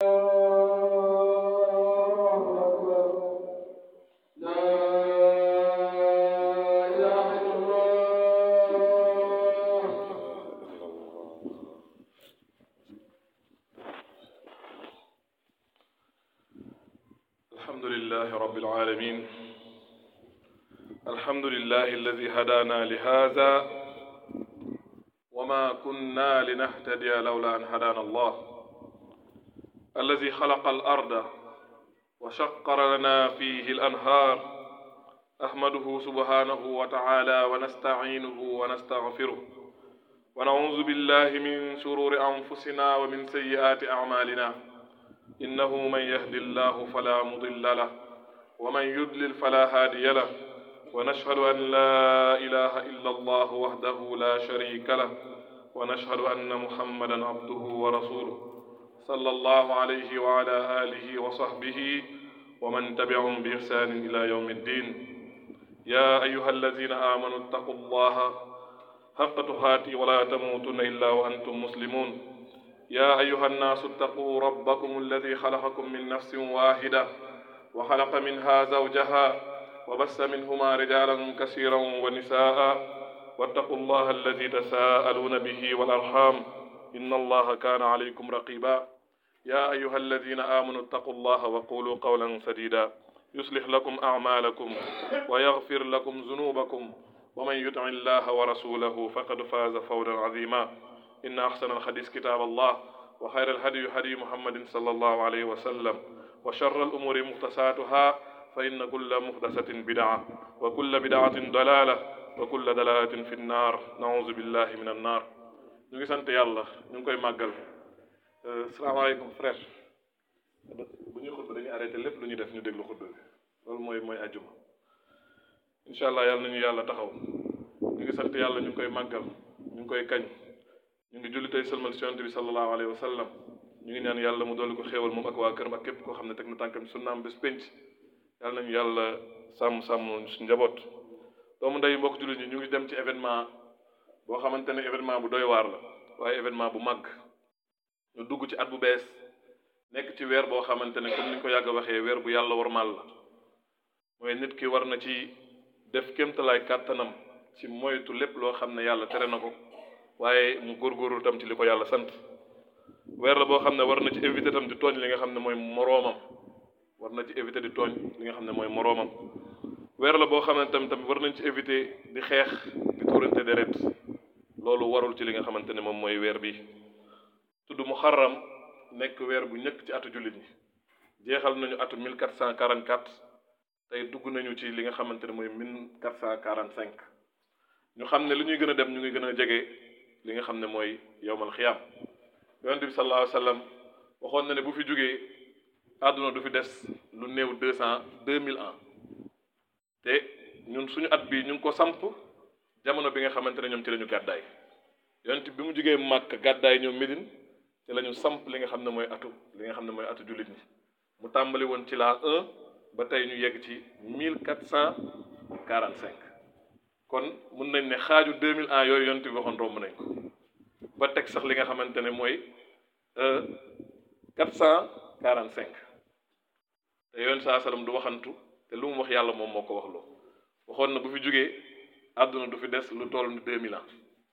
الحمد لله رب العالمين الحمد لله الذي هدانا لهذا وما كنا لنهتدي لولا أن هدانا الله الذي خلق الأرض وشقر لنا فيه الأنهار أحمده سبحانه وتعالى ونستعينه ونستغفره ونعوذ بالله من شرور أنفسنا ومن سيئات أعمالنا إنه من يهد الله فلا مضل له ومن يضلل فلا هادي له ونشهد أن لا إله إلا الله وحده لا شريك له ونشهد أن محمدا عبده ورسوله صلى الله عليه وعلى آله وصحبه ومن تبعهم بإحسان إلى يوم الدين يا أيها الذين آمنوا اتقوا الله حق تقاته ولا تموتن إلا وأنتم مسلمون يا أيها الناس اتقوا ربكم الذي خلقكم من نفس واحدة وخلق منها زوجها وبث منهما رجالا كثيرا ونساء واتقوا الله الذي تساءلون به والأرحام إن الله كان عليكم رقيبا يا أيها الذين آمنوا اتقوا الله وقولوا قولا سديدا يصلح لكم أعمالكم ويغفر لكم ذنوبكم ومن يطع الله ورسوله فقد فاز فوزا عظيما إن أحسن الحديث كتاب الله وخير الهدي هدي محمد صلى الله عليه وسلم وشر الأمور محدثاتها فإن كل محدثة بدعة وكل بدعة ضلالة وكل ضلالة في النار نعوذ بالله من النار ñu ngi sant yàlla ñu ngi koy màggal salaamaaleykum frère bu ñuy xutba dañuy arrêté lépp lu ñuy def ñu déglu xutba bi loolu mooy mooy ajjuma incha allah yàlla nañu yàlla taxaw ñu ngi sant yàlla ñu ngi koy màggal ñu ngi koy kañ ñu ngi julli tey sëlmal si yonent bi sallallahu alayhi wa sallam ñu ngi ñaan yàlla mu dolli ko xéewal moom ak waa këram ak képp koo xam ne teg na tànkam sunnaam bés pénc yàlla nañu yàlla sàmm sàmm su njaboot doomu ndey mbokk jullit ñi ñu ngi dem ci événement boo xamante ne événement bu doy waar la waaye événement bu màgg ñu dugg ci at bu bees nekk ci weer boo xamante ne comme ni ñu ko yàgg a waxee weer bu yàlla warmal la mooy nit ki war na ci def kéemtalaay kàttanam ci moytu lépp loo xam ne yàlla tere na ko waaye mu góorgóorlu tam ci li ko yàlla sant weer la boo xam ne war na ci éviter tam di tooñ li nga xam ne mooy moroomam war na ci éviter di tooñ li nga xam ne mooy moroomam weer la boo xam ne tam tamit war nañ ci éviter di xeex di tuurante deret loolu warul ci li nga xamante ne moom mooy weer bi tudd muharram nekk weer bu ñëkk ci atu jullit ñi jeexal nañu atu 1444 tey dugg nañu ci li nga xamante ne mooy 1445 ñu xam ne li ñuy gën a dem ñu ngi gën a jege li nga xam ne mooy yowmal xiyaam yonente bi sallallahu alayhi wa sallam waxoon na ne bu fi jógee àdduna du fi des lu néew deux cent deux mille ans te ñun suñu at bi ñu ngi ko samp jamono bi nga xamante ne ñoom ci la ñu gàddaay yonent bi mu jógee Màkk gàddaay ñoom Médine ci la ñu samp li nga xam ne mooy atu li nga xam ne mooy atu jullit ñi mu tàmbali woon ci la un ba tey ñu yegg ci mille quatre cent quarante cinq kon mun nañ ne xaaju deux mille ans yooyu yonent bi waxoon romb nañ ko ba teg sax li nga xamante ne mooy quatre cent quarante cinq te yoon saa salaam du waxantu te lu mu wax yàlla moom moo ko wax loo waxoon na bu fi jógee àdduna du fi des lu toll ni deux mille ans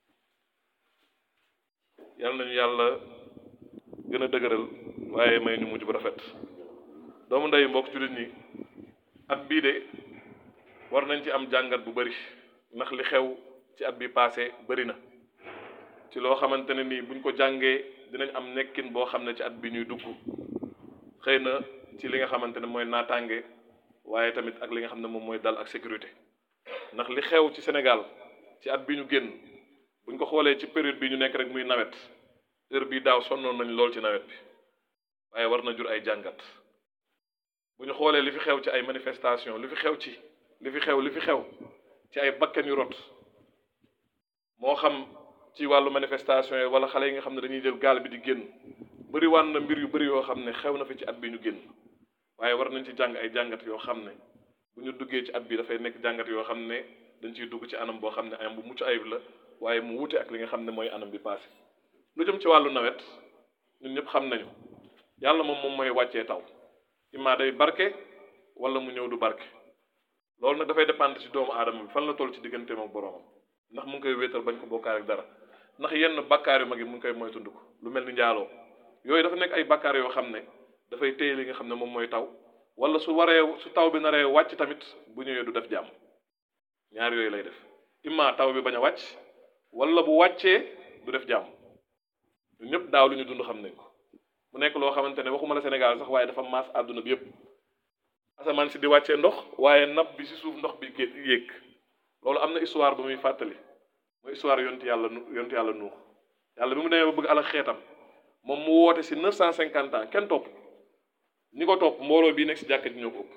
yàlla nañu yàlla gën a dëgëral waaye may ñu mujj bu rafet doomu ndey mbokk jullit ñi at bii de war nañ ci am jàngat bu bari ndax li xew ci at bi passé bari na ci loo xamante ne nii buñ ko jàngee dinañ am nekkin boo xam ne ci at bi ñuy dugg xëy na ci li nga xamante ne mooy naataange waaye tamit ak li nga xam ne moom mooy dal ak sécurité ndax li xew ci Sénégal ci at bi ñu génn buñ ko xoolee ci période bi ñu nekk rek muy nawet heure bii daaw sonnoon nañ lool ci nawet bi waaye war na jur ay jàngat bu ñu xoolee li fi xew ci ay manifestation li fi xew ci li fi xew li fi xew ci ay bakkan yu rot moo xam ci wàllu manifestation yi wala xale yi nga xam ne dañuy jël gaal bi di génn bëri wan na mbir yu bëri yoo xam ne xew na fi ci at bi ñu génn waaye war nañ ci jàng ay jàngat yoo xam ne bu ñu duggee ci at bi dafay nekk jàngat yoo xam ne dañ ciy dugg ci anam boo xam ne anam bu mucc ayib la waaye mu wute ak li nga xam ne mooy anam bi passé lu jëm ci wàllu nawet ñun ñëpp xam nañu yàlla moom moom mooy wàccee taw imma day barke wala mu ñëw du barke loolu nag dafay dépendre ci doomu aadama bi fan la toll ci digganteem ak boroomam ndax mu ngi koy wéetal bañ ko bokkaar ak dara ndax yenn bakkaar yu mag yi mu ngi koy moytandiku lu mel ni njaaloo yooyu dafa nekk ay bakkaar yoo xam ne dafay téye li nga xam ne moom mooy taw wala su waree su taw bi naree wàcc tamit bu ñëwee du def jàmm ñaar yooyu lay def imma taw bi bañ a wàcc wala bu wàccee du def jàmm ñun ñëpp daaw lu ñu dund xam nañ ko mu nekk loo xamante ne waxuma la Sénégal sax waaye dafa maas àdduna bi yëpp asamaan si di wàccee ndox waaye napp bi si suuf ndox bi gé yéeg loolu am na histoire ba muy fàttali mooy histoire yontu yàlla nu yontu yàlla nuux yàlla bi mu demee ba bëgg alak xeetam moom mu woote si neuf cent cinquante ans kenn topp ñi ko topp mbooloo bii nekk si jàkka ji ñoo ko ëpp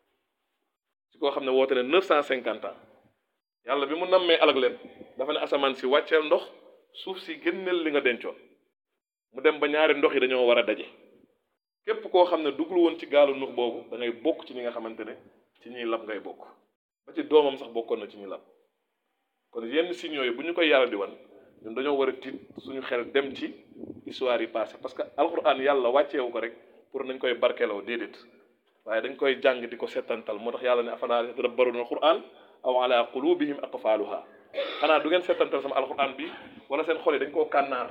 si koo xam ne woote ne neuf cent cinquante ans yàlla bi mu nammee alak leen dafa ne asamaan si wàcceel ndox suuf si génneel li nga dencoon mu dem ba ñaari ndox yi dañoo war a daje képp koo xam ne dugul woon ci gaalu nuux boobu da ngay bokk ci ñi nga xamante ne ci ñiy lab ngay bokk ba ci doomam sax bokkoon na ci ñi lab kon yenn signaux yi bu ñu koy yàlla di wan ñun dañoo war a tiit suñu xel dem ci histoire yi passé parce que alquran yàlla wàcceewu ko rek pour nañ koy barkeloo déedéet waaye dañ koy jàng di ko settantal moo tax yàlla ne afalaa yatadabbaruuna alquran aw ala qulubihim aqfaaluha xanaa du ngeen settantal sama alquran bi wala seen xol yi dañ koo kànnaar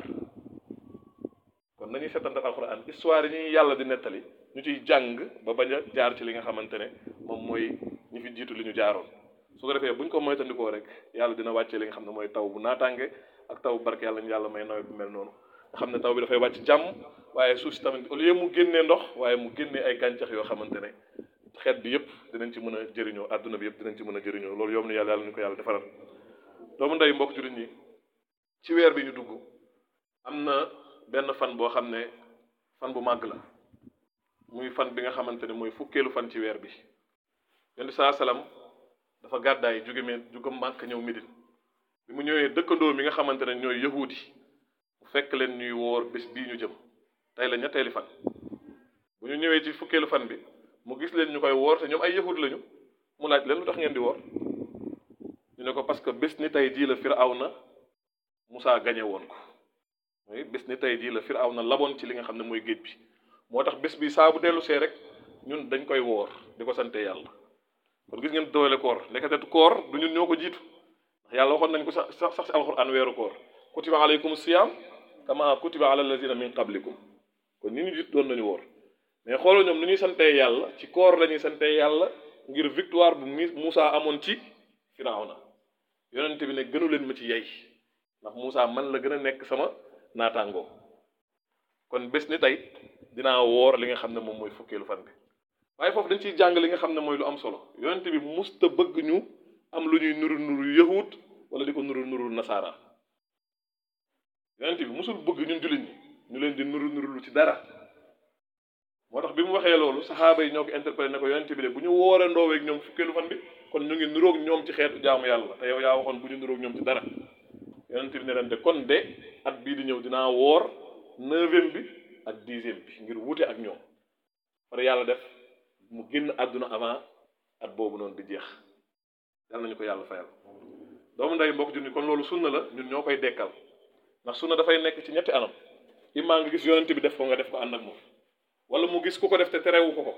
kon nañuy settantal alquran histoire yi ñuy yàlla di nettali ñu ciy jàng ba bañ a jaar ci li nga xamante ne moom mooy ñi fi jiitu li ñu jaaroon su ko defee bu ñu ko moytandikoo rek yàlla dina wàccee li nga xam ne mooy taw bu naataange ak taw bu barke yàlla ñu yàlla may nawet bu mel noonu nga xam ne taw bi dafay wàcc jàmm waaye suuf si tamit au lieu mu génnee ndox waaye mu génnee ay gàncax yoo xamante ne xeet bi yëpp dinañ ci mën a jëriñoo àdduna bi yëpp dinañ ci mën a jëriñoo loolu yomb na yàlla yàlla ñu ko yàlla defaral doomu ndey mbokk jullit ñi ci weer bi ñu dugg am na benn fan boo xam ne fan bu màgg la muy fan bi nga xamante ne mooy fukkeelu fan ci weer bi yonent saa salaam dafa gàddaay jóge me jóge màkk ñëw Médine bi mu ñëwee dëkkandoo mi nga xamante ne ñooy yahuudi mu fekk leen ñuy woor bés bii ñu jëm tey la ñetteeli fan bu ñu ñëwee ci fukkeelu fan bi mu gis leen ñu koy woor te ñoom ay yahuud lañu mu laaj leen lu tax ngeen di woor ñu ne ko parce que bés ni tey jii la Firawna Musaa gañe woon ko mooy bés ni tey jii la Firawna laboon ci li nga xam ne mooy géej bi moo tax bés bi saa bu dellu see rek ñun dañ koy woor di ko sante yàlla kon gis ngeen doole koor ndekete koor du ñun ñoo ko jiitu ndax yàlla waxoon nañ ko sax sax sax si alxuraan weeru koor kutiba alaykum siyam kama kutiba ala allazina min qablikum kon ñi ñu jiitu doon nañu woor mais xooloo ñoom nu ñuy santee yàlla ci koor la ñuy santee yàlla ngir victoire bu mi Moussa amoon ci Firawna yonent bi ne gënu leen ma ci yey ndax Moussa man la gën a nekk sama naataangoo kon bés ni tey dinaa woor li nga xam ne moom mooy fukkeelu fan bi waaye foofu dañ ciy jàng li nga xam ne mooy lu am solo yonent bi musta bëgg ñu am lu ñuy nuru nuru yahut wala di ko nuru nuru nasaara yonent bi musul bëgg ñun jullit ñi ñu leen di nuru nuru lu ci dara moo tax bi mu waxee loolu saxaaba yi ñoo ko interpellé ne ko yonent bi de bu ñu wooree ndooweeg ñoom fukkeelu fan bi kon ñu ngi nuroog ñoom ci xeetu jaamu yàlla te yow yaa waxoon bu ñu nuroog ñoom ci dara yonent bi ne leen de kon de at bii di ñëw dinaa woor neuvième bi ak dixième bi ngir wute ak ñoom par yàlla def mu génn àdduna avant at boobu noonu di jeex yal nañu ko yàlla fayal doomu ndey mbokk junni kon loolu sunna la ñun ñoo koy dekkal ndax sunna dafay nekk ci ñetti anam immaa nga gis yonent bi def ko nga def ko ànd ak moom wala mu gis ku ko def te terewu ko ko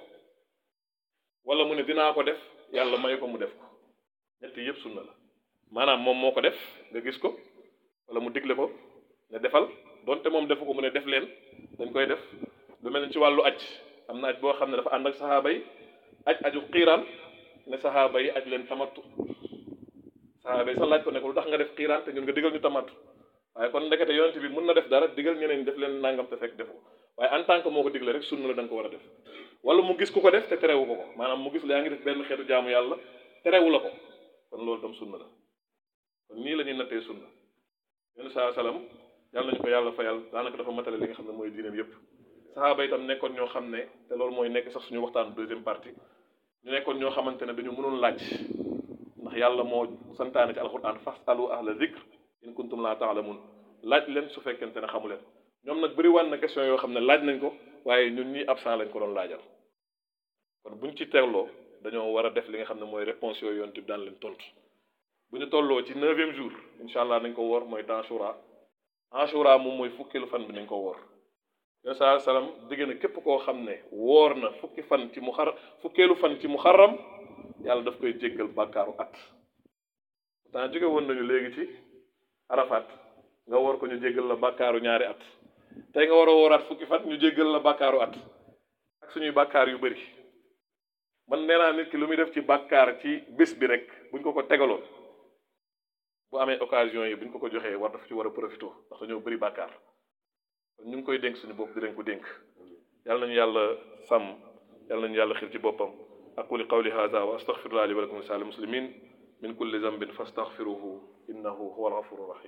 wala mu ne dinaa ko def yàlla may ko mu def ko ñetti yëpp sunna la maanaam moom moo ko def nga gis ko wala mu digle ko ne defal donte moom defu ko mu ne def leen dañ koy def lu mel ni ci wàllu aj am na aj boo xam ne dafa ànd ak saxaaba yi aj aju xiiraan ne saxaaba yi aj leen tamattu saxaaba yi sax laaj ko ne ko lu tax nga def xiiraan te ñun nga digal ñu tamattu waaye kon ndekete yonent bi mën na def dara digal ñeneen ñi def leen nangam te fekk defu ko waaye en tant que moo ko digle rek sunna la da nga ko war a def wala mu gis ku ko def te terewu ko ko maanaam mu gis la yaa ngi def benn xeetu jaamu yàlla terewu la ko kon loolu tam sunna la kon nii la ñuy nattee sunna yonent saa salaam yàlla nañu ko yàlla fayal daanaka dafa matale li nga xam ne mooy diineem yépp saxaaba itam nekkoon ñoo xam ne te loolu mooy nekk sax suñu waxtaan deuxième partie ñu nekkoon ñoo xamante ne dañu mënoon laaj ndax yàlla moo santaane ci alquran fasalu ahla zikr in kuntum laa taalamun laaj leen su fekkente ne xamu leen ñoom nag bëri waan na question yoo xam ne laaj nañ ko waaye ñun ñii absent lañ ko doon laajal kon buñ ci tegloo dañoo war a def li nga xam ne mooy réponse yooyu yoon tib daan leen tontu bu ñu tolloo ci neuvième jour incha allah nañ ko woor mooy Ashura Ashura moom mooy fukkeelu fan bi nañ ko woor yon saa salaam digg na képp koo xam ne woor na fukki fan ci mu xar fukkeelu fan ci mu xaram yàlla daf koy jéggal bàkkaaru at pourtant jóge woon nañu léegi ci arafat nga woor ko ñu jéggal la bàkkaaru ñaari at tey nga war a wooraat fukki fan ñu jéggal la bàkkaaru at ak suñuy bàkkaar yu bëri man nee naa nit ki lu muy def ci bàkkaar ci bés bi rek buñ ko ko tegaloon bu amee occasion yi buñ ko ko joxee war dafa ci war a profité ndax dañoo bëri bàkkaar kon ñu ngi koy dénk suñu bopp di leen ko dénk yàlla nañu yàlla sàmm yàlla nañu yàlla xir ci boppam aquli qawli hada wa astaghfirullah li wa lakum lisa'il muslimin min kulli dhanbin fastaghfiruhu innahu huwa al-ghafuru rahim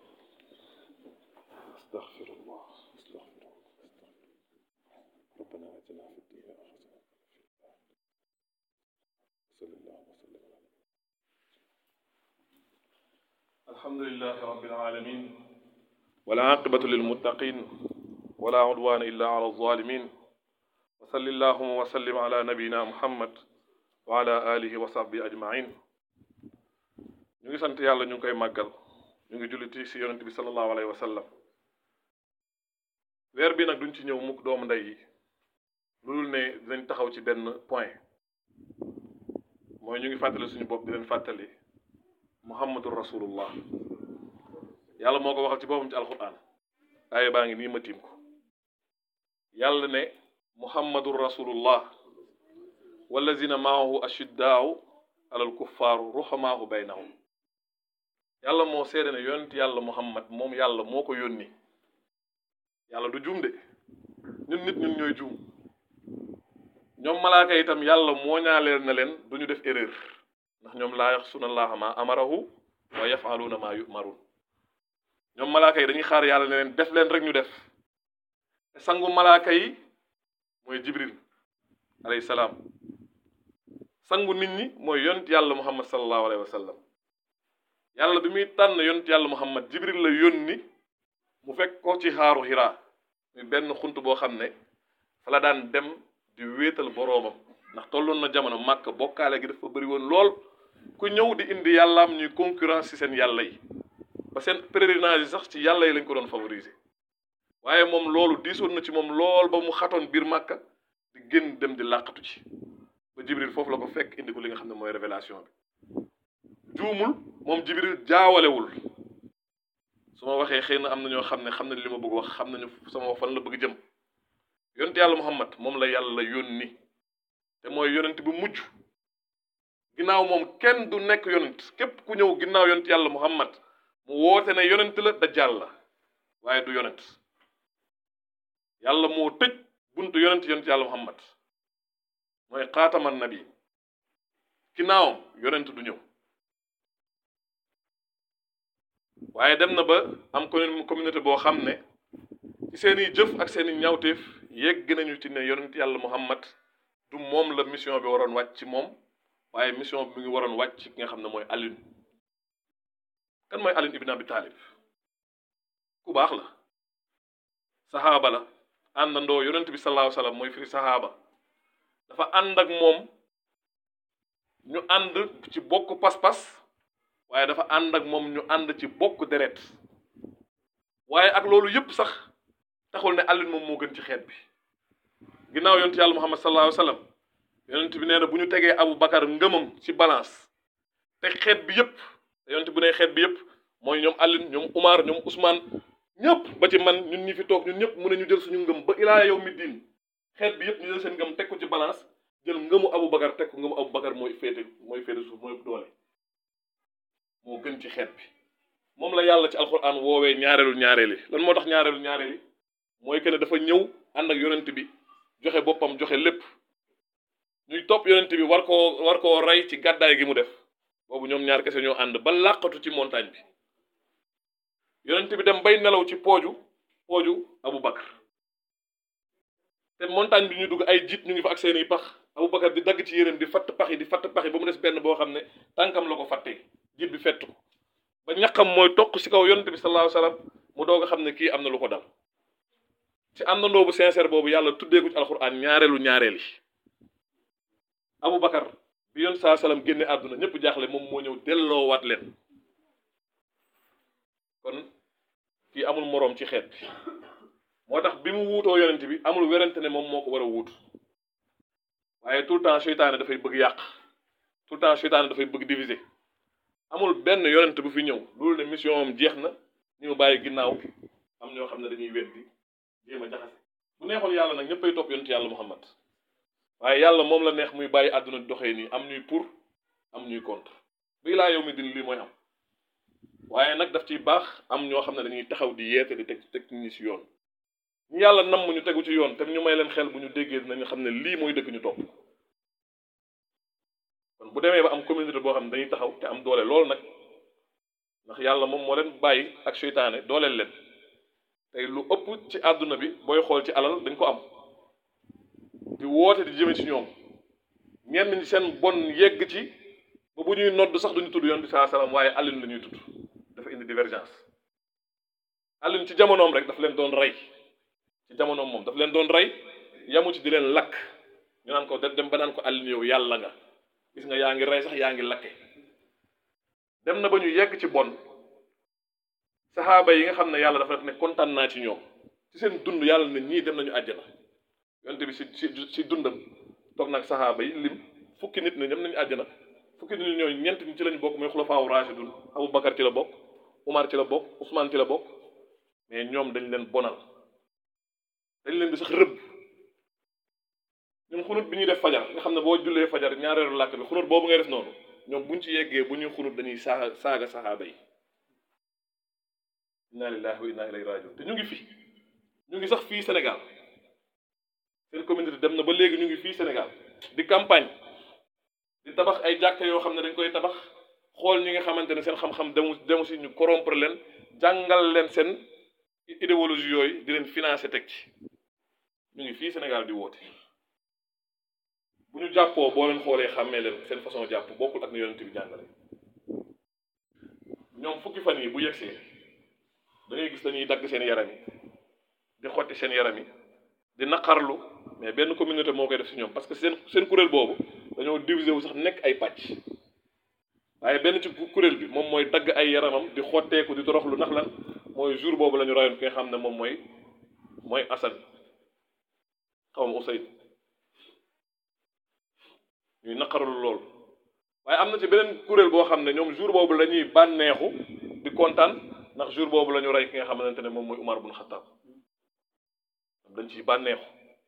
astaghfirullah astaghfirullah ربنا آتنا في الدنيا حسنة وصلى الله وسلم على الحمد لله رب العالمين والعاقبة للمتقين ولا عدوان إلا على الظالمين وصل اللهم وسلم على نبينا محمد وعلى آله وصحبه أجمعين ñu ngi sant yàlla ñu ngi koy màggal ñu ngi julliti si yonent bi sallallahu alayhi wa sallam weer bi nag duñ ci ñëw mukk doomu ndey yi lu dul ne dinañ taxaw ci benn point mooy ñu ngi fàttali suñu bopp di leen fàttali muhammadur rasulullah yàlla moo ko waxal ci boppam ci alquran aaya baa ngi nii ma tiim ko yàlla ne muhammadur rasulullah wallazina maahu ashiddaau alal kuffaaru ruhamaahu baynahum yàlla moo seede ne yonent yàlla muhammad moom yàlla moo ko yónni yàlla du juum de ñun nit ñun ñooy juum ñoom malaaka itam yàlla moo ñaaleel na leen du ñu def erreur ndax ñoom laa yaxsuna allaha ma amarahu wa yafaluuna ma yumarun ñoom malaaka yi dañuy xaar yàlla ne leen def leen rek ñu def te sangu malaaka yi mooy jibril alayhi salaam sangu nit ñi mooy yonent yàlla muhammad sallallahu alayhi wa sallam yàlla bi muy tànn yonent yàlla muhammad jibril la yónni mu fekk ko ci xaaru xiraa muy benn xunt boo xam ne fa la daan dem di wéetal boroomam ndax tolloon na jamono màkk bokkaale gi dafa bëri woon lool ku ñëw di indi yàllaam ñuy concurrence ci seen yàlla yi ba seen pèlerinage yi sax ci yàlla yi lañ ko doon favoriser waaye moom loolu diisoon na ci moom lool ba mu xatoon biir màkka di génn dem di làqatu ci ba jibril foofu la ko fekk indi ko li nga xam ne mooy révélation bi juumul moom jibril jaawalewul su ma waxee xëy na am na ñoo xam ne xam nañ li ma bëgg wax xam nañu sama fan la bëgg jëm yonent yàlla muhammad moom la yàlla yónni te mooy yonent bu mujj ginnaaw moom kenn du nekk yonent képp ku ñëw ginnaaw yonent yàlla muhammad mu woote ne yonent la dajjal la waaye du yonent yàlla moo tëj buntu yonent yonent yàlla muhammad mooy xaataman nabi ginnaawam yonent du ñëw waaye dem na ba am communauté boo xam ne ci seeni jëf ak seeni ñawteef yegg nañu ci ne yonent yàlla muhammad du moom la mission bi waroon wàcc ci moom waaye mission bi mu ngi waroon wàcc ci ki nga xam ne mooy Ali kan mooy Ali ibn Abi Talib ku baax la saxaaba la àndandoo yonent bi sallallahu alayhi wasallam mooy firi saxaaba dafa ànd ak moom ñu ànd ci bokk pas-pas waaye dafa ànd ak moom ñu ànd ci bokk deret waaye ak loolu yëpp sax taxul ne Ali moom moo gën ci xeet bi ginnaaw yonent yàlla Muhammad sallallahu alayhi wasallam yonent bi nee na bu ñu tegee Abu Bakar ngëmam ci balance te xeet bi yëpp te yonent bu ne xeet bi yëpp mooy ñoom Ali ñoom Umar ñoom Ousmane ñëpp ba ci man ñun ñi fi toog ñun ñëpp mu ne ñu jël suñu ngëm ba ilaa yow mi diin xeet bi yëpp ñu jël seen ngëm teg ko ci balance jël ngëmu Abu Bakar teg ko ngëmu Abu Bakar mooy féete mooy féete suuf mooy doole moo gën ci xeet bi moom la yàlla ci alxuraan woowee ñaareelu ñaareeli lan moo tax ñaareelu ñaareeli mooy que ne dafa ñëw ànd ak yonent bi joxe boppam joxe lépp ñuy topp yonent bi war koo war koo rey ci gàddaay gi mu def boobu ñoom ñaar kese ñoo ànd ba làqatu ci montagne bi yonent bi dem bay nelaw ci pooju pooju Abu Bakar te montagne bi ñu dugg ay jiit ñu ngi fa ak seeni pax Abu Bakar di dagg ci yéreem di fatt pax yi di fatt pax yi ba mu des benn boo xam ne tànkam la ko fàttee jiit bi fett ko ba ñaqam mooy toq ci kaw yonent bi sallallahu alayhi wasallam mu doog a xam ne kii am na lu ko dal ci àndandoo bu sincère boobu yàlla tuddee ko ci alxuraan ñaareelu ñaareel yi Abu Bakar bi yoon saa salaam génne àdduna ñëpp jaaxle moom moo ñëw delloowaat leen kon kii amul moroom ci xeet bi moo tax bi mu wuutoo yonent bi amul werante ne moom moo ko war a wuutu waaye tout le temps seytaane dafay bëgg yàq tout le temps seytaane dafay bëgg diviser amul benn yonent bu fi ñëw loolu ne mission am jeex na ñu bàyyi ginnaaw am ñoo xam ne dañuy weddi jéem a jaxase bu neexoon yàlla nag ñëppay topp yonent yàlla Muhammad waaye yàlla moom la neex muy bàyyi àdduna doxee nii am ñuy pour am ñuy contre bii laa yow mi din lii mooy am waaye nag daf ciy baax am ñoo xam ne dañuy taxaw di yeete di teg teg ñi ci yoon ñu yàlla namm ñu tegu ci yoon te ñu may leen xel bu ñu déggee dinañu xam ne lii mooy dëgg ñu topp kon bu demee ba am communauté boo xam ne dañuy taxaw te am doole loolu nag ndax yàlla moom moo leen bàyyi ak seytaane dooleel leen tey lu ëpp ci àdduna bi booy xool ci alal dañ ko am di woote di jëme ci ñoom ñenn ñi seen bon yegg ci ba bu ñuy nodd sax duñu tudd yoon bi saa salaam waaye Alioune la ñuy tudd dafa indi divergence Alioune ci jamonoom rek daf leen doon rey ci jamonoom moom daf leen doon rey yamu ci di leen lakk ñu naan ko dem ba naan ko Alioune yow yàlla nga gis nga yaa ngi rey sax yaa ngi lakke dem na ba ñu yegg ci bon saxaaba yi nga xam ne yàlla dafa ne kontaan naa ci ñoom ci seen dund yàlla ne ñii dem nañu àjjana yonte bi si si si dundam toog nag saxaaba yi lim fukki nit ne dem nañu àjjana fukki nit ñooñu ñeent ñi ci lañu bokk mooy xulafaawu raashidun Abu Bakar ci la bokk Umar ci la bokk Ousmane ci la bokk mais ñoom dañ leen bonal dañ leen di sax rëbb ñun xunut bi ñuy def fajar nga xam ne boo jullee fajar ñaareelu làkk bi xunut boobu ngay def noonu ñoom buñ ci yeggee bu ñuy xunut dañuy saaga saaga saxaaba yi inna lillahi wa inna ilayhi rajiun te ñu ngi fi ñu ngi sax fii Sénégal seen communauté dem na ba léegi ñu ngi fii Sénégal di campagne di tabax ay jàkka yoo xam ne dañ koy tabax xool ñi nga xamante ne seen xam-xam demu demu si ñu corrompre leen jàngal leen seen idéologie yooyu di leen financer teg ci ñu ngi fii Sénégal di woote bu ñu jàppoo boo leen xoolee xàmmee leen seen façon jàpp bokkul ak ni yonent bi jàngale ñoom fukki fan yi bu yegsee da ngay gis dañuy dagg seen yaram yi di xotti seen yaram yi di naqarlu mais benn communauté moo koy def si ñoom parce que seen seen kuréel boobu dañoo diviser wu sax nekk ay pàcc waaye benn ci kuréel bi moom mooy dagg ay yaramam di xotteeku di toroxlu ndax lan mooy jour boobu la ñu rayoon ki nga xam ne moom mooy mooy Assane xaw ma Usayd ñuy naqarlu lool waaye am na ci beneen kuréel boo xam ne ñoom jour boobu la ñuy bànneexu di kontaan ndax jour boobu la ñu rey ki nga xamante ne moom mooy Umar bun Xattaab dañ ciy bànneexu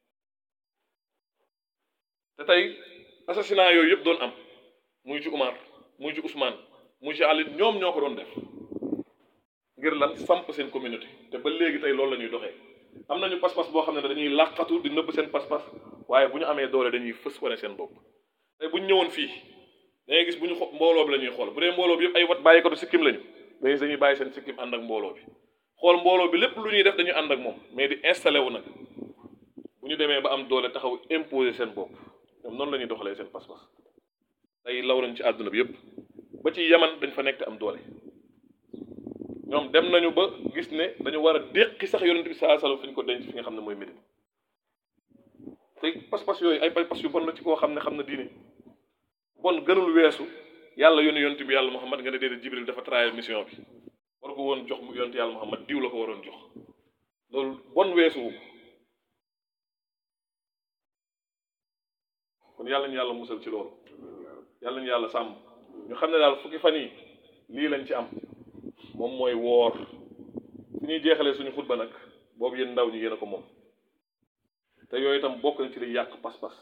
te tey assassinat yooyu yëpp doon am muy ci Umar muy ci Ousmane muy ci Ali ñoom ñoo ko doon def ngir lan samp seen communauté te ba léegi tey loolu la ñuy doxee am nañu pas-pas boo xam ne dañuy làqatu di nëbb seen pas-pas waaye bu ñu amee doole dañuy fës wane seen bopp tey bu ñu ñëwoon fii da ngay gis bu ñu xo mbooloo bi la ñuy xool bu dee mbooloo bi yëpp ay wat bàyyi ko du sikkim lañu dañuy dañuy bàyyi seen sikkim ànd ak mbooloo bi xool mbooloo bi lépp lu ñuy def dañuy ànd ak moom mais di installé wu nag bu ñu demee ba am doole taxaw imposer seen bopp ñoom noonu la ñuy doxalee seen pas-pas tey law nañ ci àdduna bi yëpp ba ci yaman dañ fa nekk am doole ñoom dem nañu ba gis ne dañu war a déqi sax yonent bi saa sallam fi ñu ko denc fi nga xam ne mooy Médine tey pas-pas yooyu ay pas-pas yu bon la ci koo xam ne xam na diine bon gënul weesu yàlla yónni yonent bi yàlla Muhammad nga ne déedéet Jibril dafa trahir mission bi war ko woon jox mu yonent yàlla Muhammad diw la ko waroon jox loolu bon weesuwu kon yàlla ñu yàlla musal ci loolu yàlla ñu yàlla sàmm ñu xam ne daal fukki fan yi lii lañ ci am moom mooy woor su ñuy jeexalee suñu xutba nag boobu yéen ndaw ñi yéen a ko moom te yooyu itam bokk na ci li yàq pas-pas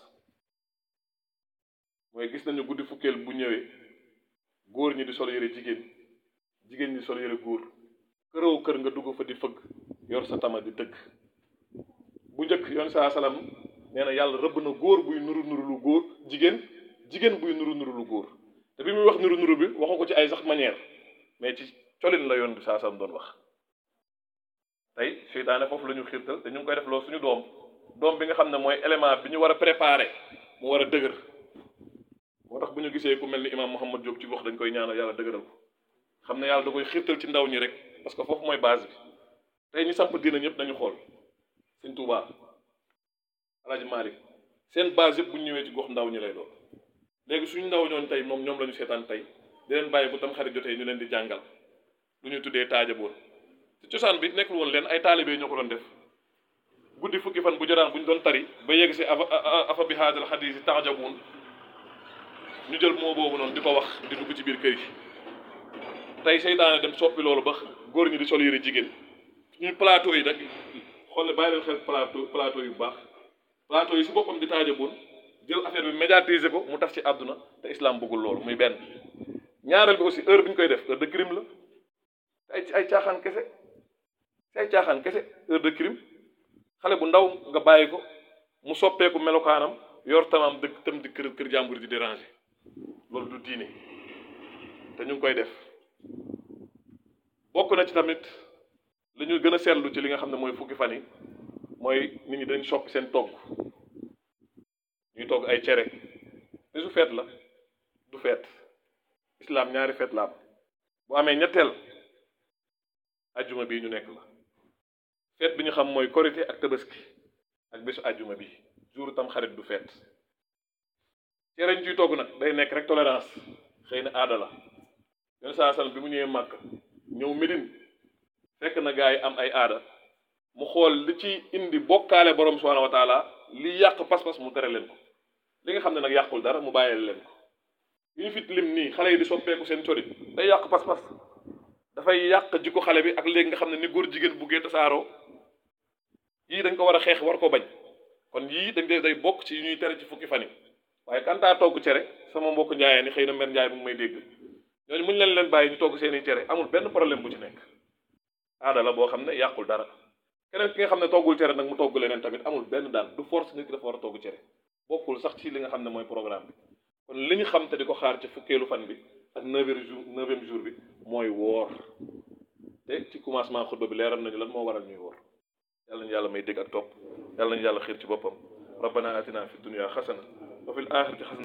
mooy gis nañu guddi fukkeel bu ñëwee góor ñi di sol yëre jigéen jigéen ñi sol yëre góor këraw kër nga dugg fa di fëgg yor sa tama di dëgg bu njëkk yoon saa salaam nee na yàlla rëbb na góor buy nuru nuru lu góor jigéen jigéen buy nuru nuru lu góor te bi muy wax nuru nuru bi waxu ko ci ay sax manière mais ci colin la yoon bi saa salaam doon wax tey seytaane foofu la ñu xiirtal te ñu ngi koy def loolu suñu doom doom bi nga xam ne mooy élément bi ñu war a préparer mu war a dëgër moo tax bu ñu gisee ku mel ni imaam Mouhamad Diop ci wax dañ koy ñaanal yàlla dëgëral ko xam ne yàlla da koy xiirtal ci ndaw ñi rek parce que foofu mooy base bi tey ñu samp diina ñëpp nañu xool Sëñ Tuubaa Alaaji Maalik seen base yëpp bu ñu ñëwee ci gox ndaw ñi lay doon léegi suñu ndaw ñooñu tey moom ñoom la ñu seetaan tey di leen bàyyi bu tam xarit jotee ñu leen di jàngal lu ñu tuddee taajaboon ci cosaan bi nekkul woon leen ay taalibe ñoo ko doon def guddi fukki fan bu joraan bu ñu doon tari ba yegg si afa afa bi haadal xadiis yi tajabuun ñu jël moo boobu noonu di ko wax di dugg ci biir kër yi tey seytaane dem soppi loolu ba góor ñi di sol yëre jigéen ñu plateau yi nag xool bàyyi leen xel plateau plateau yu baax plateau yi si boppam di taajaboon jël affaire bi médiatiser ko mu tas ci àdduna te islam bëggul loolu muy benn ñaareel bi aussi heure bi ñu koy def heure de crime la ay ay caaxaan kese ay caaxaan kese heure de crime xale bu ndaw nga bàyyi ko mu soppeeku melokaanam yor tamaam dëkk tam di kër kër jàmbur di déranger loolu du diine te ñu ngi koy def bokk na ci tamit li ñu gën a seetlu ci li nga xam ne mooy fukki fan yi mooy nit ñi dañ soppi seen togg ñuy togg ay cere li su feet la du feet islam ñaari feet la am bu amee ñetteel ajjuma bii ñu nekk la feet bi ñu xam mooy korité ak tabaski ak bésu ajjuma bi jour tam xarit du feet cere ñu ciy togg nag day nekk rek tolérance xëy na aada la yoon saa sal bi mu ñëwee màkk ñëw Médine fekk na gaa yi am ay aada mu xool li ci indi bokkaale borom subhanahu wa taala li yàq pas-pas mu tere leen ko li nga xam ne nag yàqul dara mu bàyyee leen ko yi ñu fit lim nii xale yi di soppeeku seen cori day yàq pas-pas dafay yàq jikko xale bi ak léegi nga xam ne ni góor jigéen buggee tasaaroo yii dañ ko war a xeex war ko bañ kon yii dañ day day bokk ci yu ñuy tere ci fukki fan yi waaye kantaa togg cere sama mbokk njaayee ni xëy na mer njaay mu ngi may dégg ñooñu muñ leen leen bàyyi ñu togg seeni cere amul benn problème bu ci nekk aada la boo xam ne yàqul dara keneen ki nga xam ne toggul cere nag mu togg leneen tamit amul benn daan du force nit ki dafa war a togg cere bokkul sax ci li nga xam ne mooy programme bi kon li ñu xam te di ko xaar ci fukkeelu fan bi ak neuvième jour neuvième jour bi mooy woor te ci commencement xutba bi leeral nañu lan moo waral ñuy woor yàlla nañu yàlla may dégg ak topp yàlla nañu yàlla xiir ci boppam rabbana atina fi dunya xasana wa fil axirati xasana